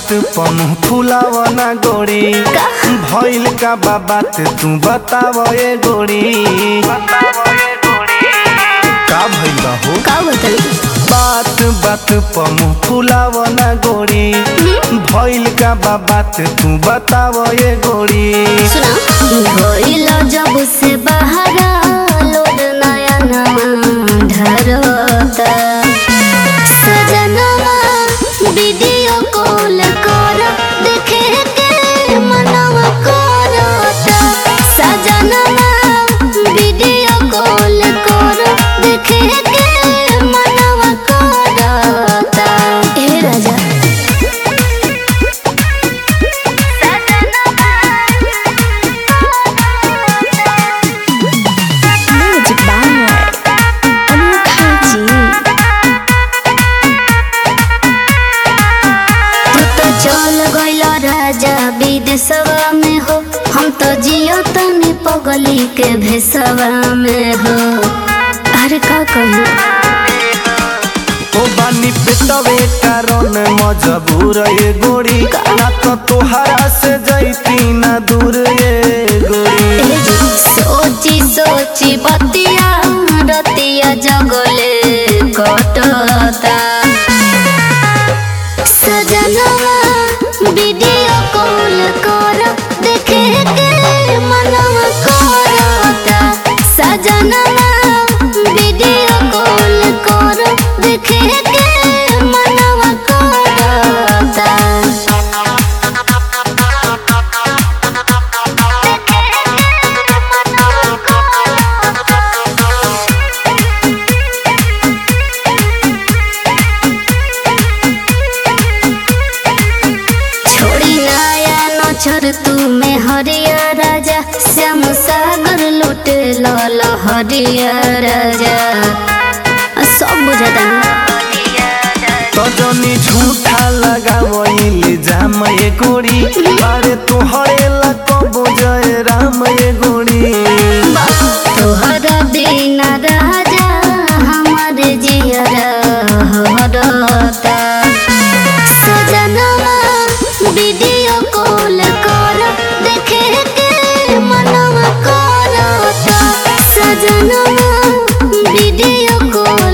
बात पनु फुलावना गोरी भइल का बा बात तू बताव ए गोरी का भइल बा हो का बताई बात बात पमु फुलावना गोरी भइल का बा बात तू बताव ए गोरी सुना भइल जब से बहरा लोड नया नवा ढरता सजनवा वीडियो कॉल कर देखे के मनवा करता सजनवा वीडियो कॉल कर देखे के मनवा करता हे राजा Music by Anukaji. तू तो चल गइल राजा विदेशवा में हो हम तो जियो तनी पगली के भेसवा में हो अरे का कहू ओ बानी पेटवे कारण मजबूर ए गोरी ना तो तोहरा से जैती ना दूर ए गोरी सोची सोची बतिया रतिया जगले कटता सजनवा वीडियो कॉल कर देखे के मनवा करता सजनवा वीडियो कॉल कर देखे के मनवा करता छोड़ी नया नछर तू में हरिया राजा श्याम सागर लुट लाल हरिया राजा आ, सब बुझता तो जनी झूठा लगावइल जाम ए गोरी अरे तोहरे ला कबो जय राम ए गोरी तोहरा बिना राजा हमार जियरा हरता सजनवा वीडियो कॉल कर देखे के मनवा करता सजनवा वीडियो कॉल